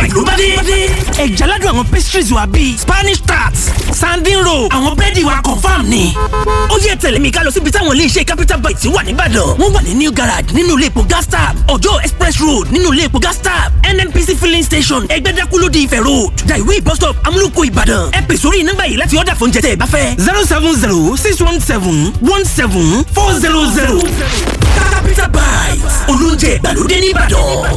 bite ló bá dé. ẹ̀já ládùn àwọn pastries wa bíi spanish tarts sandin roll àwọn búrẹ́dì wa confam ni. ó yẹ tẹ̀lé mi ká lọ síbi táwọn iléeṣẹ́ capital bites wà nìbàdàn. wọ́n wà ní new garage nínú ilé epo gas tap ọjọ́ express road nínú ilé epo gas tap nnpc filling station ẹgbẹ́dákú ló di ifẹ̀ road daiwi bus stop amúlùkọ ìbàdàn ẹ pè sórí nọ́mbà yìí láti ọ̀dà fóúnjẹ tẹ́ ẹ bá fẹ́ zero seven zero six one seven one seven four zero zero capital bites olóúnjẹ ìgbàlódé nìbàdàn.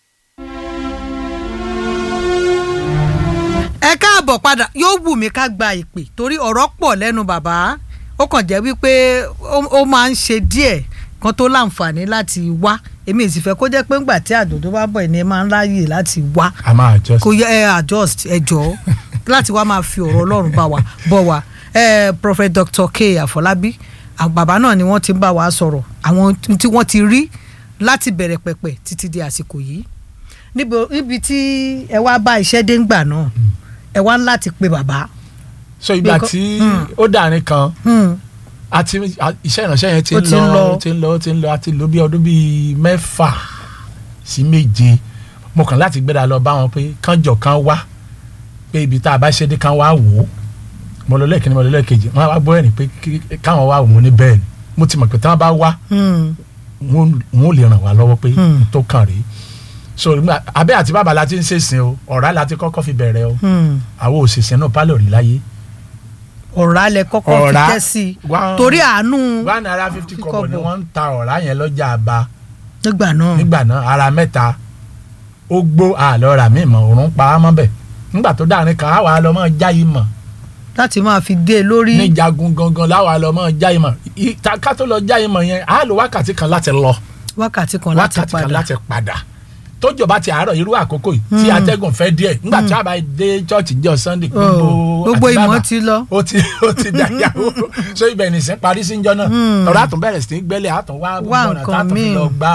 ẹ káàbọ̀ padà yóò wù mí ká gba ìpè torí ọ̀rọ̀ pọ̀ lẹ́nu bàbá ó kàn jẹ́ wípé ó- ó máa ń ṣe díẹ̀ kan tó láǹfààní láti wá èmi sì fẹ́ kó jẹ́ pé ńgbà tí àdòdó bá bọ̀ ẹni ẹ máa ń ráyè láti wá a máa jọ kò yẹ ẹ adjust ẹ jọ láti wá máa fi ọ̀rọ̀ ọlọ́run bá wa bọ̀ wá ẹ prophet dr k àfọlábí àwọn bàbá náà ni wọ́n ti ń bá wa sọ̀rọ̀ àwọn tí wọ́n ti rí láti bẹ̀rẹ̀ pẹ̀pẹ̀ títí di àsìkò yìí níbo níbi tí ẹ wá bá iṣẹ́ dé ńgbà náà ẹ wá ń láti pe bàbá. so ìgbà Because- tí Hmm. ó dàrin kan Hmm. àti a- iṣẹ́ ìránṣẹ́ yẹn ti Ó ń ti ń lọ lọ. ó ti ń lọ ó ti ń lọ àti lò bí ọdún bíi mẹ́fà sí méje mo kàn láti gbéra lọ bá wọn pé kánjọ kan wá pé ibi tá a bá ṣe dé kán wá wò ó mo lọ lẹ́ẹ̀kínní mo lọ lẹ́ẹ̀kejì wọn wá gbọ́ ẹ̀rìn pé kí- káwọn wá wò ó ní bẹ́ẹ̀ ni mo ti mọ̀ pé tí wọ́n bá wá Hmm. wọn ò lè ràn wá lọ́wọ́ pé Hmm. tó kàn rèé so nígbà- abẹ́ àti bàbá la ti ń ṣèsìn o ọ̀rá la ti kọ́kọ́ fi bẹ̀rẹ̀ o Hmm. àwọn òṣìṣẹ́ náà pálọ̀ rí láyé ọ̀rá lẹ kọ́kọ́ fi Ọ̀rá. tẹ́ sí i One- torí àánú one naira fifty Fifty kọ́bọ̀ ni kọ́bọ̀. wọ́n ń ta ọ̀rá yẹn lọ́jà àbá nígbà náà nígbà náà ara mẹ́ta ó gbó àlọ́ rà mí mọ̀ òórùn pa á mọ́ bẹ̀ nígbà tó dáa ní kan àwa lọ mọ́ já yìí mọ̀ láti máa fi dé e lórí. ní jagun gangan láwa lọ mọ́ já yìí mọ̀ I- ta- ká tó lọ já yìí mọ̀ yẹn á lo wákàtí kan láti lọ wákàtí kan láti wákàtí kan padà láti padà tójò bá ti àárọ̀ irú àkókò yìí tí Mm. atẹ́gùn fẹ́ díẹ̀ nígbà tí a bá dé chọ́ọ̀chì jọ sunday Oh, gbogbo àti ìmọ̀ bàbá, ti lọ. ó ti ó ti dàyàwó so ibẹ̀ nìsín parí sí njọ́ náà Mm. ọ̀rọ̀ àtún bẹ̀rẹ̀ sí í gbẹ́lẹ̀ àtún wá Wá gbogbo ọ̀nà nǹkan tátún fi míì. lọ gbá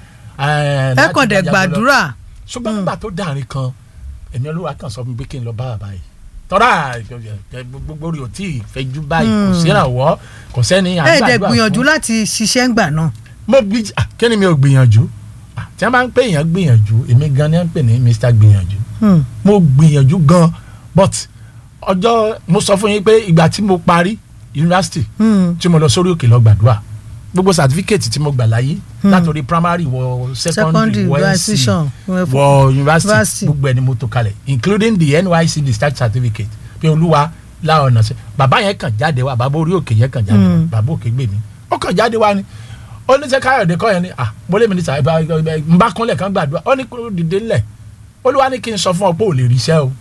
ẹ láti kàn dẹ̀ gbàjà lọ. gbàdúrà ṣùgbọ́n nígbà tó dàrin kan èmi olúwa kan sọ fún mi pé kí n lọ bá bàbá yìí tọ́ra gbogbo rí o tí ì fẹjú báyìí kò Mm. sí ìrànwọ́ kò sẹ́ni à ń ẹ dẹ̀ gbàdúrà gbìyànjú fún. láti ṣiṣẹ́ ńgbà náà. mo bí ah, kí ni mi ò gbìyànjú Ah, tí wọ́n bá ń pè èèyàn gbìyànjú èmi gan ni wọ́n ń pè ní Mr gbìyànjú Hmm. mo gbìyànjú gan but ọjọ́ mo sọ fún yín pé ìgbà tí mo parí yunifásitì Hmm. tí mo lọ sórí òkè lọ gbàdúrà gbogbo certificate tí mo gbà láyé látòrí primary wọ secondary Secondary, wọ NC graduation, wọ university university. gbogbo ẹni mo tó kalẹ̀ including the NYC discharge certificate pé olúwa láwọn ọ̀nà sí bàbá yẹn kàn jáde wá bàbá orí òkè yẹn kàn jáde wá Mm. bàbá òkè gbè mí ó kàn jáde wá ni ó ní sẹ́ káyọ̀dé kọ́ yẹn ni ah mo lé mi ní sàbẹ̀ n bá kúnlẹ̀ kan gbàdúrà ó ní kó dìde ńlẹ̀ olúwa ní kí n sọ fún ọ pé ò lè ríṣẹ́ o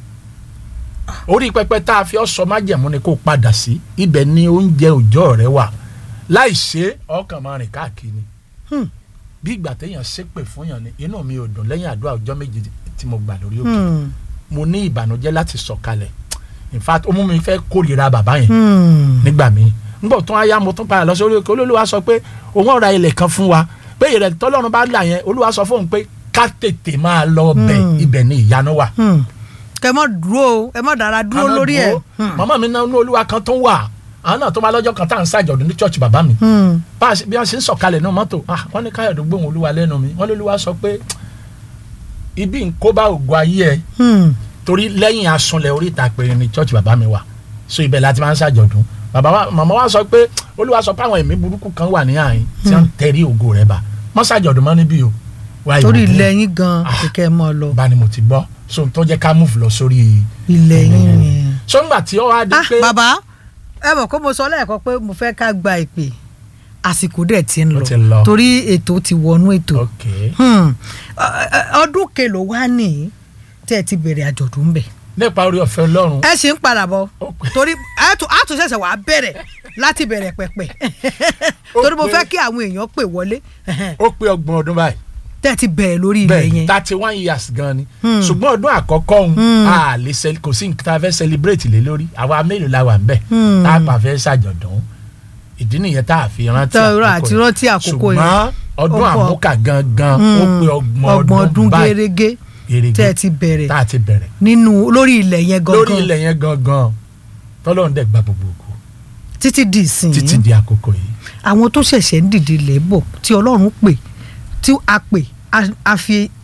orí pẹpẹ tá a fi ọ sọ májẹ̀mú ni kó padà sí ibẹ̀ ni oúnjẹ òòjọ́ rẹ wà láì ṣe ọkàn máa rìn káàkiri Hmm. bí ìgbà téèyàn ṣépè fún yàn ni inú mi ò dùn lẹ́yìn àdúrà ọjọ́ méje tí mo gbà lórí òkè Hmm. mo ní ìbànújẹ́ láti sọ̀kalẹ̀ in fact ó mú mi fẹ́ kórìíra bàbá yẹn Hmm. nígbà míì nígbà tó wáyá mo tún padà lọ sórí òkè olólùwà sọ pé òun ọ̀ra ilẹ̀ kan fún wa pé ìrẹ̀ tọ́lọ́run bá là yẹn olúwa sọ fóun pé ká tètè máa lọ bẹ̀ Hmm. ibẹ̀ ni ìyanu wà Hmm. kẹ mọ dúró o ẹ mọ dára dúró Àná lórí ẹ. dúró. màmá mi náà ní olúwa kan tó wà àwọn náà tó máa lọ́jọ́ kan tá à ń ṣàjọ̀dún ní church bàbá mi Hmm. bá a ṣe- bí a ṣe ń sọ̀kalẹ̀ náà mọ́tò ah wọ́n ní káyọ̀dé gbóhùn olúwa lẹ́nu mi wọ́n ní olúwa sọ pé ibi ń kó bá ògo ayé ẹ Hmm. torí lẹ́yìn asunlẹ̀ oríta péré ni church bàbá mi wà so ibẹ̀ la ti máa ń ṣàjọ̀dún bàbá wa màmá wa sọ pé olúwa sọ pé àwọn ẹ̀mí burúkú kan wà ní àyín tí wọ́n ń tẹ̀rí ògo rẹ̀ bá mọ́ ṣàjọ̀dún mọ́ níbí o wá torí ìwà ilẹ̀ yín gan Ah. kẹ̀kẹ́ mọ́ ọ lọ bá ni mo ti gbọ́ so tó jẹ́ ká move lọ sórí ilẹ̀ yín yẹn. so ńgbà tí ó wá dé ah pé bàbá ẹ mọ̀ kó mo sọ lẹ́ẹ̀kan pé mo fẹ́ ká gba ìpè àsìkò dẹ̀ ti ń Ó lọ ti lọ. torí ètò ti wọnú ètò ok Hmm. Ọ- ọ- ọdún kelo wá ní tẹ́ ẹ ti bẹ̀rẹ̀ àjọ̀dún ń bẹ̀ nípa orí ọ̀fẹ́ ọlọ́run ẹ ṣì ń padà bọ̀ Ó pẹ́. torí a tún a tún ṣẹ̀ṣẹ̀ wàá bẹ̀rẹ̀ láti bẹ̀rẹ̀ pẹ̀pẹ̀ Ó torí mo pẹ́. fẹ́ kí àwọn èèyàn pè wọlé ó pé ọgbọ̀n ọdún báyìí tẹ́ ẹ ti bẹ̀rẹ̀ lórí ilẹ̀ bẹ́ẹ̀ yẹn thirty one years gan ni Hmm. ṣùgbọ́n ọdún àkọ́kọ́ òun Hmm. a lè cel- kò sí nǹkan tá a fẹ́ celebrate lé lórí àwa mélòó la wà ń bẹ̀ Hmm. tá a pa fẹ́ ṣàjọ̀dún ìdí nìyẹn tá a fi rántí Tá a rà àti rántí àkókò yẹn. ṣùgbọ́n ọdún Ó pọ̀. àmúkà gangan ó Hmm. pé ọgbọ̀n ọgbọ̀n ọdún ọdún báyìí gẹ́rẹ́gẹ́ gẹ́rẹ́gẹ́ tẹ́ ẹ ti bẹ̀rẹ̀ tá a ti bẹ̀rẹ̀ nínú lórí ilẹ̀ yẹn lórí gangan ilẹ̀ yẹn gangan tọ́lọ́run dẹ̀ gba gbogbo ògo títí di ìsìn títí di àkókò yìí àwọn tó ṣẹ̀ṣẹ̀ ń dìde lẹ́bọ̀ tí ọlọ́run pè tí a pè a- a fi